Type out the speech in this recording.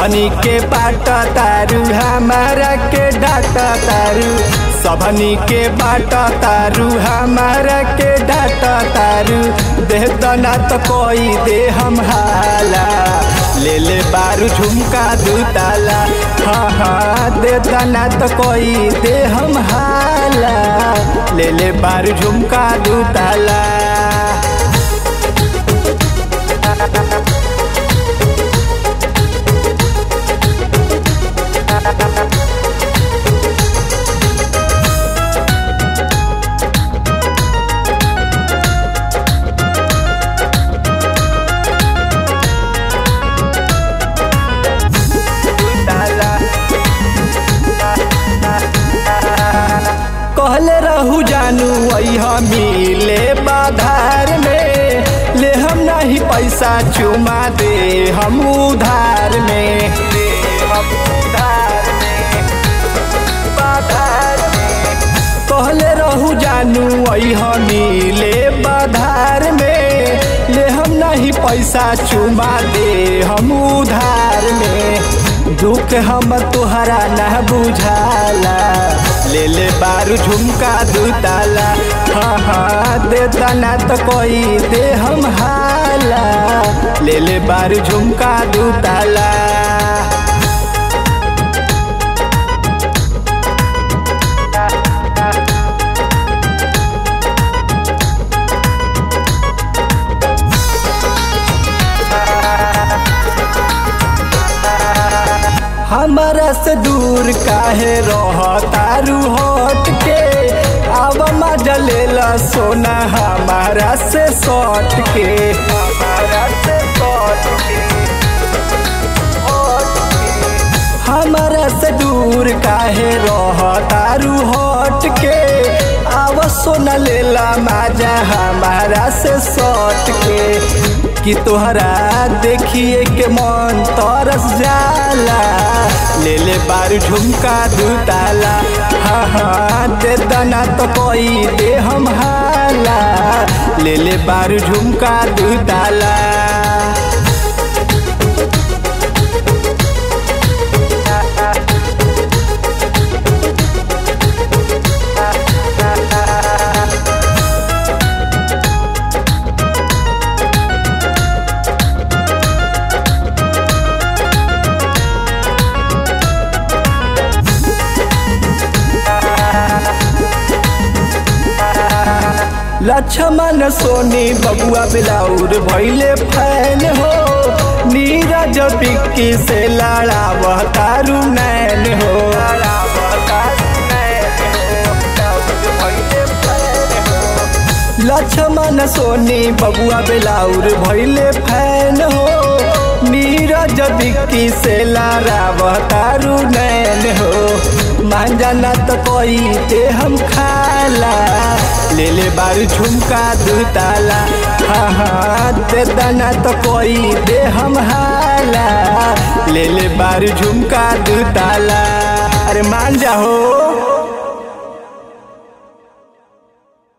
सबनी के बाट तारू हमारा के डाट तारू सबनी के बाट तारू हमारा के डाट तारू देह दना तो कोई दे हम हाला ले ले बारू झुमका दू ताला हाँ हाँ दे दना तो कोई दे हम हाला ले ले बारू झुमका दू ताला कहले रहू जानू वही मिले बाधार में ले हम नहीं पैसा चुमा दे हम उधार में दे हम उधार में बाधार में कहले रहू जानू वही मिले बाधार में ले हम नहीं पैसा चुमा दे हम उधार में दुख हम तुहरा न बुझाला ले ले बारू झुमका दू ताला हाँ हाँ दे तना तो कोई दे हम हाला ले ले बारू झुमका दू ताला हमारा से दूर काहे रह तारू हट के अब मजा ले ला सोना हमारा से सट के हमारा से सट के हमारा से दूर काहे रह तारू हट के अब सोना ले ला मजा हमारा से सट के कि तोहरा देखिए के मन तरस जाला ले ले बारू झुमका दू ताला हाँ हाँ दे दना तो कोई दे हम हाला ले ले बारू झुमका दू ताला लक्ष्मण सोनी बबुआ बिलाउर भैले फैन हो नीरज बिक्की से लड़ाव तारू नैन हो लक्ष्मण सोनी बबुआ बिलाउर भैले फैन हो नीरज बिक्की से लड़ाव तारू नैन हो मान जाना तो कोई ते हम खाला ले ले बारू झुमका दू ताला हाँ हाँ दे दाना तो कोई दे हम हाला ले ले बारू झुमका दू ताला अरे मान जा हो